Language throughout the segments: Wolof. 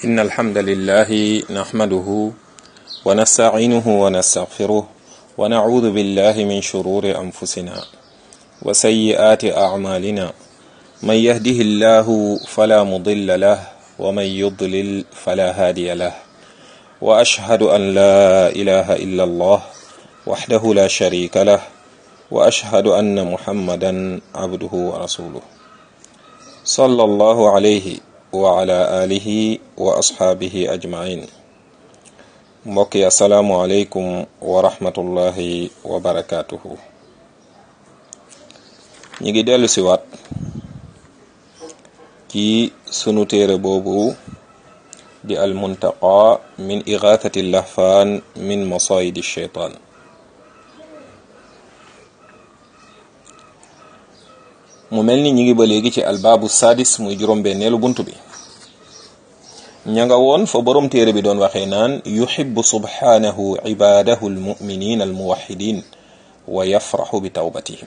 إن الحمد لله نحمده ونستعينه ونستغفره ونعوذ بالله من شرور أنفسنا وسيئات أعمالنا من يهده الله فلا مضل له ومن يضلل فلا هادي له وأشهد أن لا إله إلا الله وحده لا شريك له وأشهد أن محمدا عبده ورسوله صلى الله عليه وعلى آله وأصحابه أجمعين mbokk yi asalaamualeykum wa rahmatullahi wa barakaatuhu ñi ngi dellu siwaat ci sunu téere boobu di almuntaqa min igathati lahfaan min masayidi sheytaan mu mel ni ñi ngi ba léegi ci albaabu sadis muy juróom-benneelu bunt bi ña nga woon fa borom téere bi doon waxee naan yuhibbu subhanahu ibadahu almuminin almuwahidin wa yafraxu bi tawbatihim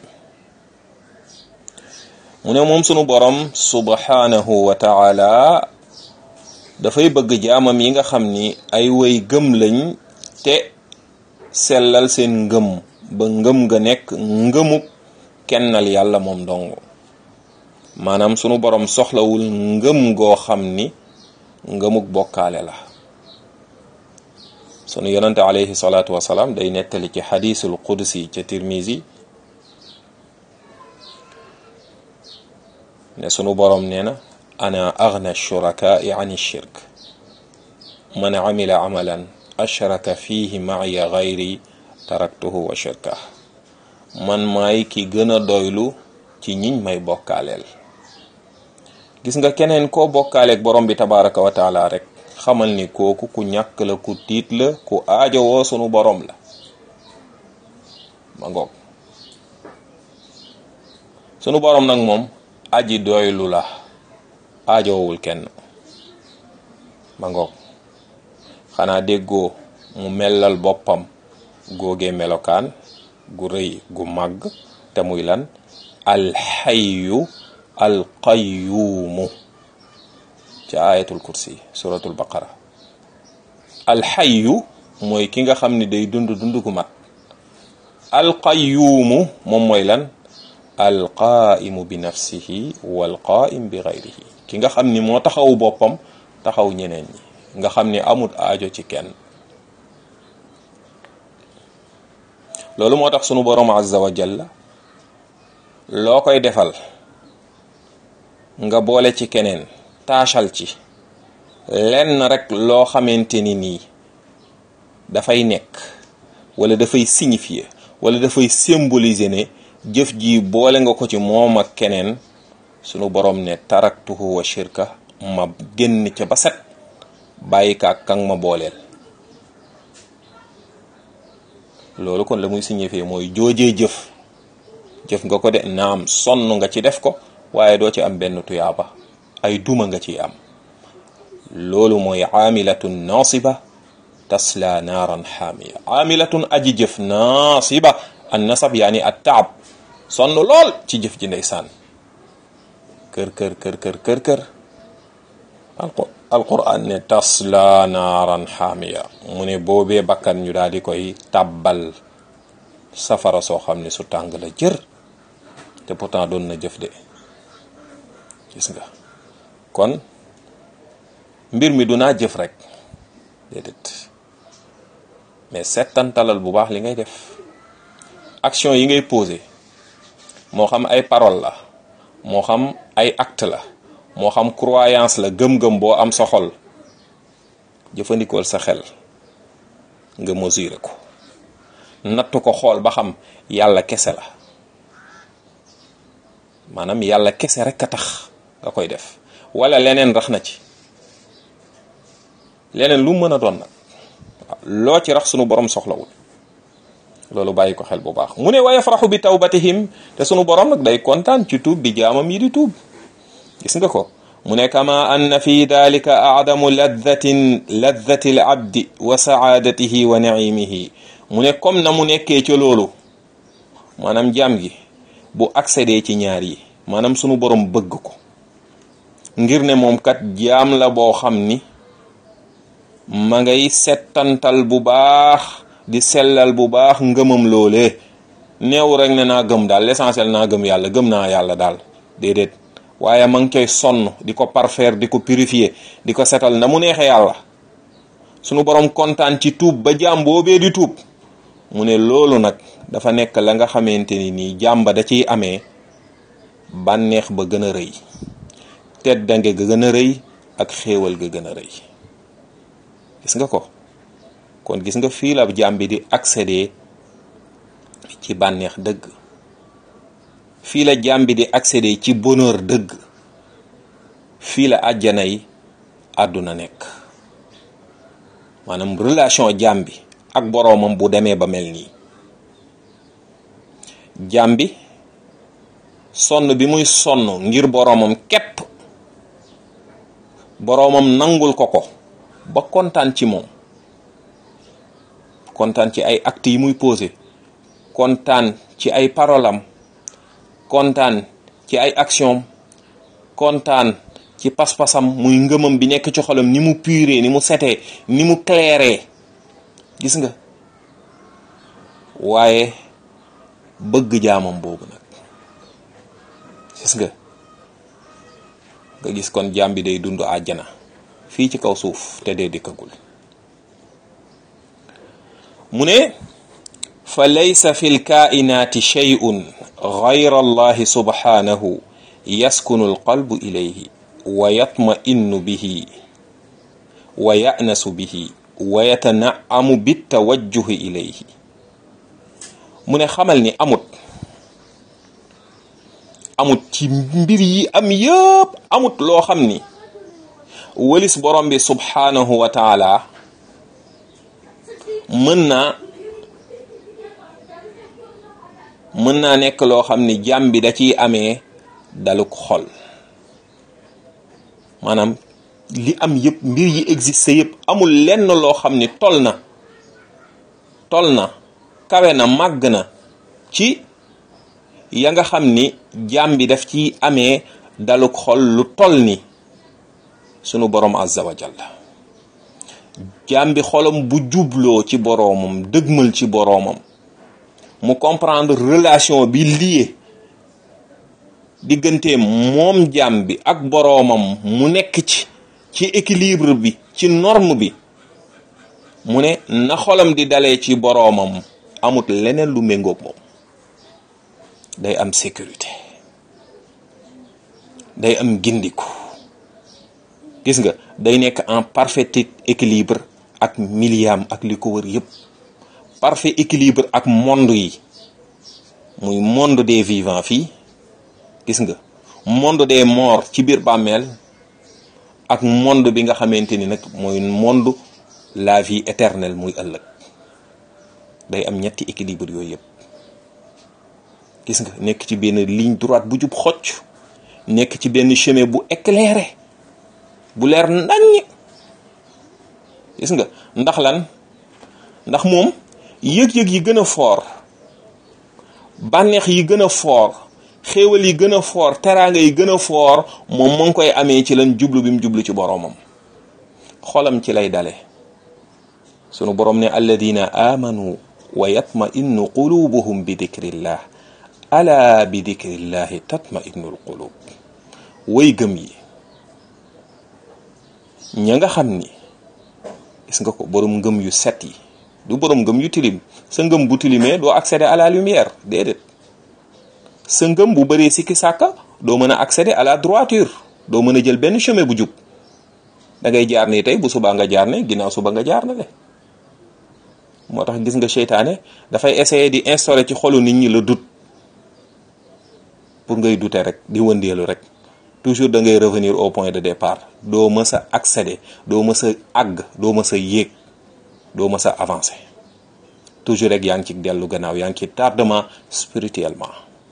mu ne moom sunu borom subhanahu wa taala dafay bëgg jaamam yi nga xam ni ay way gëm lañ te sellal seen ngëm ba ngëm nga nekk ngëmuk kennal yàlla moom dong maanaam sunu borom soxlawul ngëm goo xam ni ngëmuk bokkaale la sunu yonante alayhi salaatu wasalaam day nettali ci xadiisul qudsi ca tirmisi ne sunu boroom nee na ana agna shurakaai an shirk man amila amalan ashraka fihi maaya gayri taraktuhu wa shirkah man maay ki gën a doylu ci ñiñ may bokkaaleel gis nga keneen koo bokkaaleeg borom bi tabaraka wa taala rek xamal ni kooku ku ñàkk la ku tiit la ku aajowoo sunu borom la ma ngoog sunu borom nag moom aji doylu la aajowul kenn ma ngoog xanaa déggoo mu mellal boppam góogee melokaan gu rëy gu màgg te muy lan alxayu alqayyuumu ci ayatul kursi suratul baqara alxayu mooy ki nga xam ni day dund dund gu mat alqayyuumu moom mooy lan alqaa'imu bi nafsihi walqaa'im bi gayrihi ki nga xam ni moo taxawu boppam taxaw ñeneen ñi nga xam ni amut aajo ci kenn loolu moo tax sunu borom azza wa jalla loo koy defal nga boole ci keneen taachal ci lenn rek loo xamante ni nii dafay nekk wala dafay signifier wala dafay symboliser ne jëf ji boole nga ko ci moom ak keneen sunu borom ne taraktuhu wa shirka ma génn ca ba set bàyyi ka ak kan ma booleel loolu kon la muy signifier mooy joojee jëf jëf nga ko de naam sonn nga ci def ko waaye doo ci am benn tuyaaba ay duma nga ciy am loolu mooy aamilatun naasiba tasla naaran xaamiya aamilatun aji jëf naasiba an nasab yaani at taab sonn lool ci jëf ji ndeysaan kër kër kër kër kër kër alquran ne tasla naaran xaamiya mu ne boobee bakkan ñu daal di koy tàbbal safara soo xam ne su tàng la jër te pourtant doon na jëf de gis nga kon mbir mi du naa jëf rek déedéet mais settantalal bu baax li ngay def action yi ngay posé moo xam ay parole la moo xam ay acte la moo xam croyance la gëm-gëm boo am sa xol jëfandikool sa xel nga mesurer ko natt ko xool ba xam yàlla kese la maanaam yàlla kese rek a tax nga koy def wala leneen rax na ci leneen lu mën a doon nag loo ci rax sunu borom soxlawul loolu bàyyi ko xel bu baax mu ne wa yafraxu bi tawbatihim te sunu borom nag day kontaan ci tuub bi jaamam yi di tuub gis nga ko mu ne kama anna fi dalika adamu laddatin laddati l abdi wa saadatihi wa naimihi mu ne comme na mu nekkee ca loolu maanaam jaam gi bu accédé ci ñaar yi maanaam sunu borom bëgg ko ngir ne moom kat jaam la boo xam ni ma ngay settantal bu baax di sellal bu baax ngëmam loolee neew rek ne naa gëm daal l'essentiel naa gëm yàlla gëm naa yàlla daal déedéet waaye ma ngi koy sonn di ko parfaire di ko purifier di ko setal na mu neexee yàlla sunu borom kontaan ci tuub ba jaam boobee di tuub mu ne loolu nag dafa nekk la nga xamante ni nii jàmba da ciy amee bànneex ba gën a rëy teddange ga gën a rëy ak xéewal ga gën a rëy gis nga ko kon gis nga fii la jaam bi di accéder ci bànneex dëgg fii la jaam bi di accéder ci bonheur dëgg fii la àjjana yi àdduna nekk maanaam relation jaam bi ak boroomam bu demee ba mel nii jaam bi sonn bi muy sonn ngir boroomam képp boroomam nangul ko ko ba kontaan ci moom kontaan ci ay actes yi muy posé kontaan ci ay parolam kontaan ci ay action kontaan ci pas-pasam muy ngëmam bi nekk ci xolam ni mu puré ni mu setee ni mu clairé gis nga waaye bëgg jaamam boobu nag gis nga nga gis kon jaam bi day dund àjjana fii ci kaw suuf te dee dikkagul mu ne fa laysa fi lkaainaati shay'un gayra allahi subhanahu yaskunu alqalbu ilayhi wa yatma'innu bihi wa ya'nasu bihi wa yatana'amu bitawajjuhi ilayhi mu ne xamal ni amut amut ci mbir yi am yëpp amut loo xam ni walis borom bi subhanahu wa taala mën naa mën naa nekk loo xam ni jàmm bi da ciy amee daluk xol maanaam li am yëpp mbir yi existe yëpp amul lenn loo xam ni tol na tol na kawe na màgg na ci ya nga xam ni jàmm bi daf ci amee daluk xol lu tol ni sunu borom azza wa jalla jàmm bi xolam bu jubloo ci boroomam dëgmal ci boroomam mu comprendre relation bi lié diggante moom jàmm bi ak boroomam mu nekk ci ci équilibre bi ci norme bi mu ne na xolam di dalee ci boroomam amut leneen lu méngoog moom day am sécurité day am gindiku gis nga day nekk en parfait équilibre ak miliam ak li ko wër yépp parfait équilibre ak monde yi muy monde des vivants fii gis nga monde des morts ci biir bàmmeel ak monde bi nga xamante ni nag mooy monde la vie éternelle muy ëllëg day am ñetti équilibre yooyu yëpp gis nga nekk ci benn ligne droite bu jub xocc nekk ci benn chemin bu éclairé bu leer naññ gis nga ndax lan ndax moom yëg-yëg yi gën a foor bànneex yi gën a foor xéewal yi gën a foor teraanga yi gën a foor moom mu ngi koy amee ci lan jublu bi mu jublu ci boroomam xolam ci lay dale sunu boroom ne alladina amanu wa yatma innu qulubuhum bi dikrillah ala bi dikrillahi tatma innul qulub way gëm yi ña nga xam ni gis nga ko boroom ngëm yu set yi du boroom ngëm yu tilim sa ngëm bu tilimee doo accéder à la lumière déedéet sa ngëm bu bëree sikki sàkka doo mën a accéder à la droiture doo mën a jël benn chemin bu jub da ngay jaar nii tey bu subaa nga jaar ne ginnaaw suba nga jaar na le moo tax gis nga seytaane dafay essayer di instaurer ci xolu nit ñi la doute pour ngay douter rek di wëndeelu rek toujours da ngay revenir au point de départ doo mës a accéder doo mës a àgg doo mës a yéeg doo mës a avancer toujours rek yaa ngi ci dellu gannaaw yaa ngi ci tardement spirituellement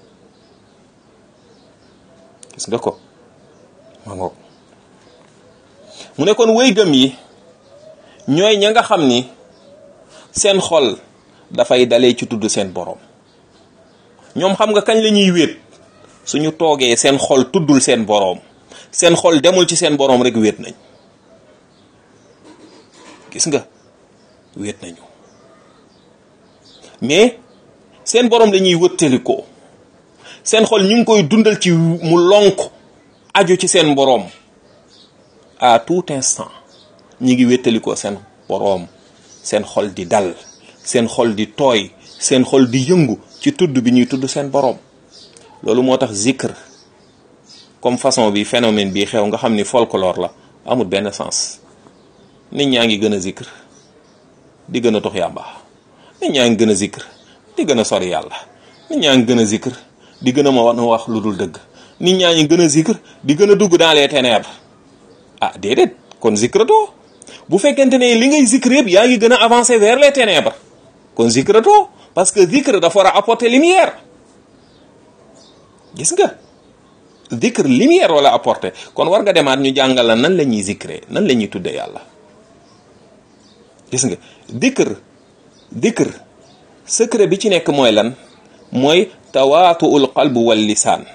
gis nga ko ma ngoog mu ne kon wéy gëm yi ñooy ña nga xam ni seen xol dafay dalee ci tudd seen boroom ñoom xam nga kañ la ñuy wéet suñu toogee seen xol tuddul seen boroom seen xol demul ci seen boroom rek wéet nañ gis nga wéet nañu mais seen borom lañuy wëttalikoo seen xol ñu ngi koy dundal ci mu lonk aju ci seen boroom à tout instant ñi ngi wéttalikoo seen boroom seen xol di dal seen xol di tooy seen xol di yëngu ci tudd bi ñuy tudd seen boroom loolu moo tax zikr comme façon bi phénomène bi xew nga xam ni folklore la amul benn sens nit ñaa ngi gën a zikr di gën a tox yàmba nit ñaa ngi gën a zikr di gën a sori yàlla nit ñaa ngi gën a zikr di gën a ma wax lu dul dëgg nit ñaa ngi gën a zikr di gën a dugg dans les ténèbres ah déedéet kon zikratoo bu fekkente ne li ngay zikr yëpp yaa ngi gën a avancer vers les ténèbres kon zikratoo parce que zikr dafa war a apporter lumière gis nga zikr lumière wala apporter kon war nga demaat ñu jàngal la nan la ñuy zikree nan la ñuy tudde yàlla gis nga zikr zikr secret bi ci nekk mooy lan mooy tawaatuul qalb wal lisaan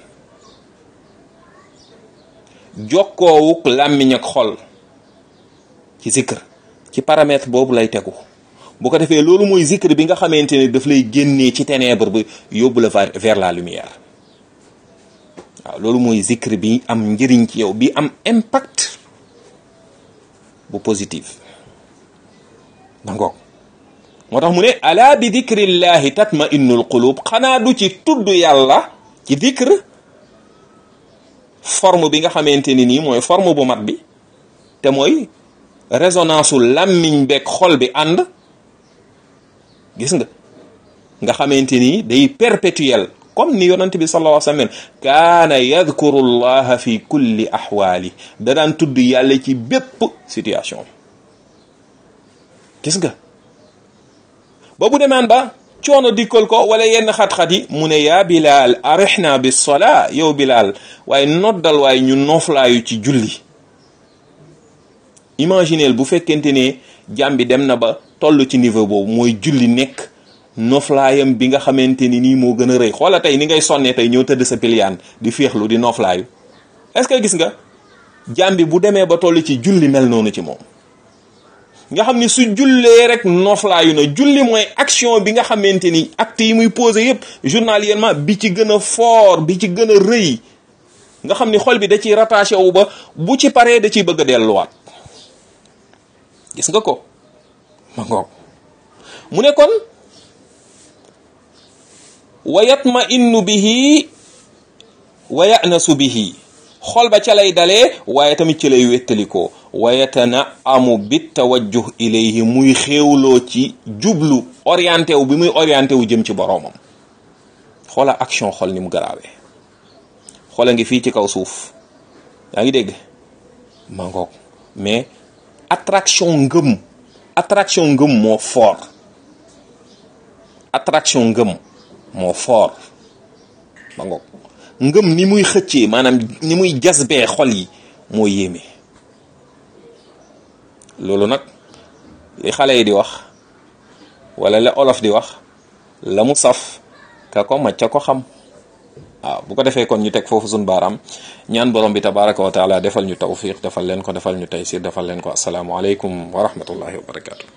jokkoowuk làmmiñ ak xol ci zikr ci paramètre boobu lay tegu bu ko defee loolu mooy zikr bi nga xamante ne daf lay génnee ci ténèbre bi yóbbu la vers la lumière waaw loolu mooy zikr bi am njëriñ ci yow bi am impact bu positif dangoog moo tax mu ne ala bi dikrillahi tatma innul qulub xanaa du ci tudd yàlla ci dikr forme bi nga xamante ni nii mooy forme bu mat bi te mooy résonance u làmmiñ beeg xol bi ànd gis nga nga xamante ni day perpétuel comme ni yonent bi sallallahu alayhi wa sallam kaana yadkuru llaha fi kulli ahwaali da daan tudd yàlla ci bépp situation gis nga ba bu demaan ba coono dikkal ko wala yenn xat-xat yi mu ne yaa bilaal arihna bis sola yow bilaal waaye noddal waaye ñu nooflaayu ci julli imagineel bu fekkente ne jàmm bi dem na ba toll ci niveau boobu mooy julli nekk noflaayam bi nga xamante ni nii moo gën a rëy xoola tey ni ngay sonnee tey ñëw tëdd sa piliyaan di féexlu di noflaayu est-ce que gis nga jàmm bi bu demee ba toll ci julli mel noonu ci moom nga xam ni su jullee rek noflaayu na julli mooy action bi nga xamante ni acte yi muy posé yépp journalièrement bi ci gën a fort bi ci gën a rëy nga xam ni xol bi da ciy rattaché wu ba bu ci paree da ciy bëgg a delluwaat gis nga ko ma ngoog mu ne kon wa yatma innu bihi wa yanasu bihi xol ba ca lay dalee waaye tamit ci lay wettalikoo wa yatana amu bit tawajjuh ilayhi muy xéewloo ci jublu orienté wu bi muy orienté wu jëm ci boroomam xoola action xol ni mu garaawee xoola ngi fii ci kaw suuf yaa ngi dégg ma ngoog mais attraction ngëm attraction ngëm moo fort attraction ngëm moo fort ma ngoog ngëm ni muy xëccee maanaam ni muy jasbee xol yi moo yéeme loolu nag li xale yi di wax wala la olof di wax la mu saf ka ko macca ko xam waaw bu ko defee kon ñu teg foofu suñ baaraam ñaan borom bi tabaraka wa taala defal ñu tawfiq defal leen ko defal ñu taysir defal leen ko asalaamu aleykum wa rahmatullahi wa barakatu